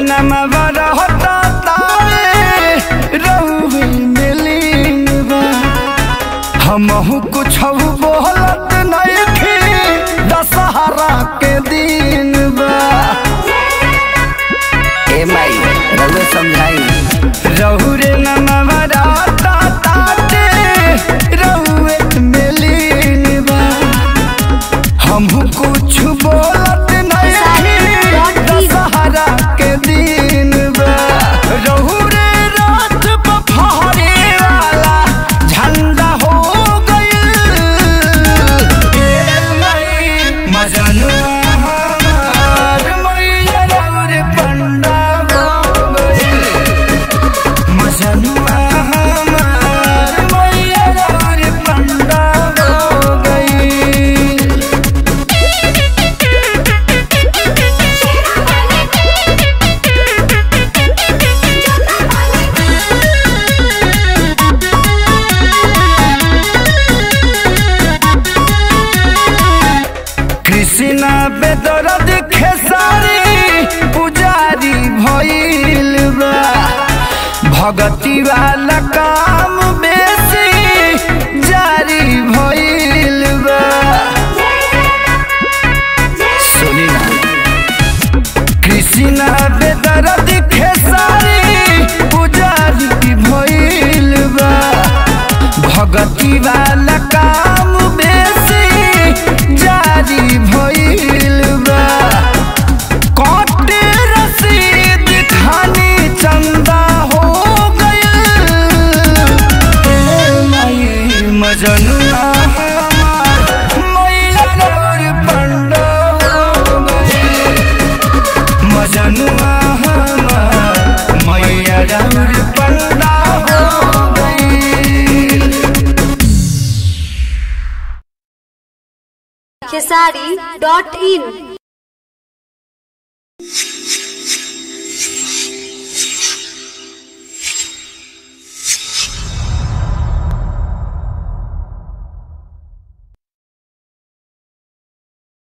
नमवा रहता तारे रहुए मिलीन बा हमहू कुछ बोलत नहीं दशहरा के दिन बा ए माई रघु समझाई रहु रे नमवा रहता तारे रहुए मिलीन बा हमहू कुछ बोलत नहीं दशहरा के दिन बा रहु रे रात पफहरे वाला झंडा हो गइल ए मई मजनुआ हमार मैया रे पंडा हो गइल मजनुआ हमार मैया रे पंडा हो गइल कृष्णा बेदरद खेसारी पुजारी भइल बा भगती वाला काम बेसी जारी भइल बा सुनी ना कृष्णा बेदरद खेसारी पुजारी भइल बा भगती वाला काम बेसी जारी भइल बा कटे रसीद खानी चंदा हो गइल ए माई मजनुआ हमार मैया रे पंडा हो गइल मजनुआ हमार मैया रे पंडा हो गइल खेसारी डॉट इन